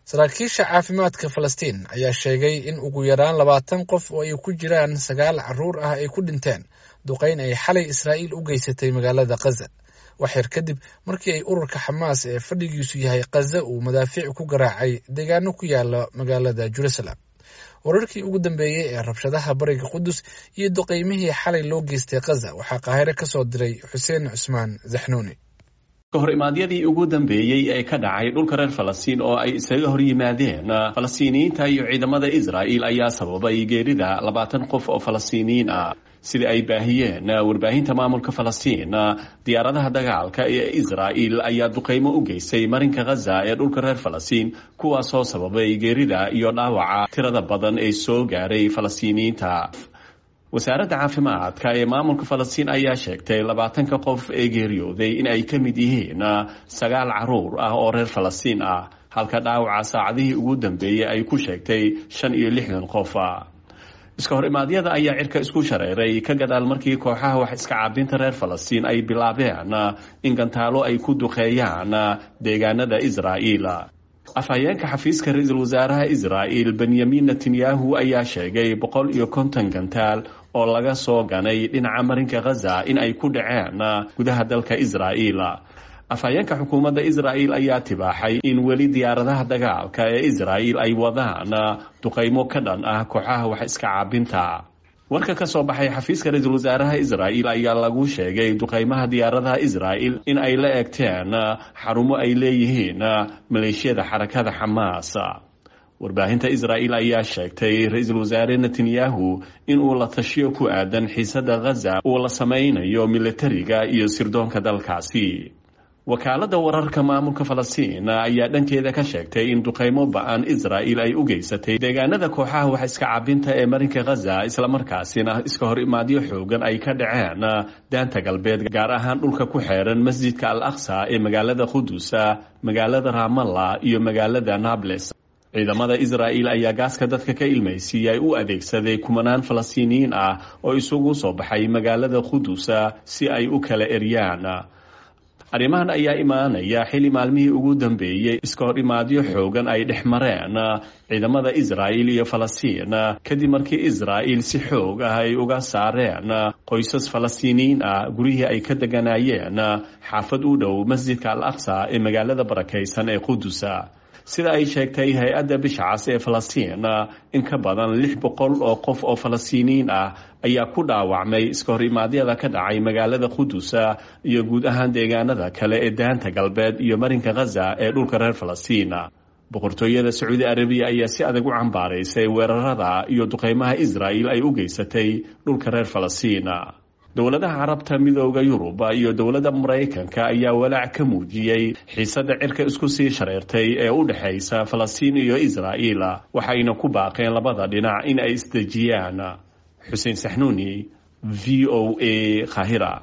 saraakiisha caafimaadka falastiin ayaa sheegay in ugu yaraan labaatan qof oo ay ku jiraan sagaal caruur ah ay ku dhinteen duqayn ay xalay israa'iil u geysatay magaalada khaza waxyar kadib markii ay ururka xamaas ee fadhigiisu yahay khaza uu madaafiic ku garaacay deegaano ku yaala magaalada jerusalem wararkii ugu dambeeyey ee rabshadaha bariga qudus iyo duqaymihii xalay loo geystay khaza waxaa qaahire ka soo diray xuseen cusmaan zaxnuuni kahor imaadyadii ugu dambeeyey ee ka dhacay dhulka reer falastiin oo ay isaga hor yimaadeen falastiiniyiinta iyo ciidamada israa'il ayaa sababay geerida labaatan qof oo falastiiniyiin ah sida ay baahiyeen warbaahinta maamulka falastiin diyaaradaha dagaalka ee israa'il ayaa duqaymo u geystay marinka khaza ee dhulka reer falastiin kuwaasoo sababay geerida iyo dhaawaca tirada badan ee soo gaaray falastiiniyiinta wasaaradda caafimaadka ee maamulka falastiin ayaa sheegtay labaatanka qof ee geeriyooday in ay ka mid yihiin sagaal caruur ah oo reer falastiin ah halka dhaawaca saacadihii ugu dambeeyey ay ku sheegtay shan iyo lixdan qof iska hor imaadyada ayaa cirka isku shareeray ka gadaal markii kooxaha wax iska caabinta reer falastiin ay bilaabeen in gantaalo ay ku duqeeyaan deegaanada israa'iil afhayeenka xafiiska ra-iisul wasaaraha israa'il benyamin netanyahu ayaa sheegay boqol iyo konton gantaal oo laga soo ganay dhinaca marinka khaza in ay ku dhaceen gudaha dalka israa'iil afhayeenka xukuumadda israa'il ayaa tibaaxay in weli diyaaradaha dagaalka ee israa'il ay wadaan duqaymo ka dhan ah kooxaha wax iska caabinta warka ka soo baxay xafiiska ra-iisul wasaaraha israa'il ayaa lagu sheegay duqaymaha diyaaradaha israa'il in ay la eegteen xarumo ay leeyihiin maleeshiyada xarakada xamaas warbaahinta israa'il ayaa sheegtay ra-iisul wasaare netanyahu in uu la tashiyo ku aadan xiisada khaza uu la sameynayo militariga iyo sirdoonka dalkaasi wakaaladda wararka maamulka falastiin ayaa dhankeeda ka sheegtay in duqaymo ba-an israa'il ay u geysatay deegaanada kooxaha wax iska cabinta ee marinka khaza islamarkaasina iska hor imaadyo xoogan ay ka dhaceen daanta galbeed gaar ahaan dhulka ku xeeran masjidka al aqsa ee magaalada qudusa magaalada ramalla iyo magaalada nables ciidamada israa'il ayaa gaaska dadka ka ilmaysiiyay u adeegsaday kumanaan falastiiniyiin ah oo isugu soo baxay magaalada qudusa si ay u kala eryaan arrimahan ayaa imaanaya xili maalmihii ugu dambeeyey iska hor imaadyo xoogan ay dhex mareen ciidamada israa'il iyo falastiin kadib markii israa'il si xoog ah ay uga saareen qoysas falastiiniyiin ah guryihii ay ka deganayeen xaafad u dhow masjidka al aqsa ee magaalada barakaysan ee qudusa sida ay sheegtay hay-adda bishacas ee falastiin in ka badan lix boqol oo qof oo falastiiniyiin ah ayaa ku dhaawacmay iska hor imaadyada ka dhacay magaalada qudusa iyo guud ahaan deegaanada kale ee daanta galbeed iyo marinka khaza ee dhulka reer falastiin boqortooyada sacuudi arabiya ayaa si adag u cambaaraysay weerarada iyo duqeymaha israa'il ay u geysatay dhulka reer falastiin dowladaha carabta midooda yurub iyo dowladda maraykanka ayaa walaac ka muujiyey xiisadda cirka isku sii shareertay ee u dhexaysa falastiin iyo israa'iil waxayna ku baaqeen labada dhinac in ay isdejiyaan xuseen saxnuuni v o a khahira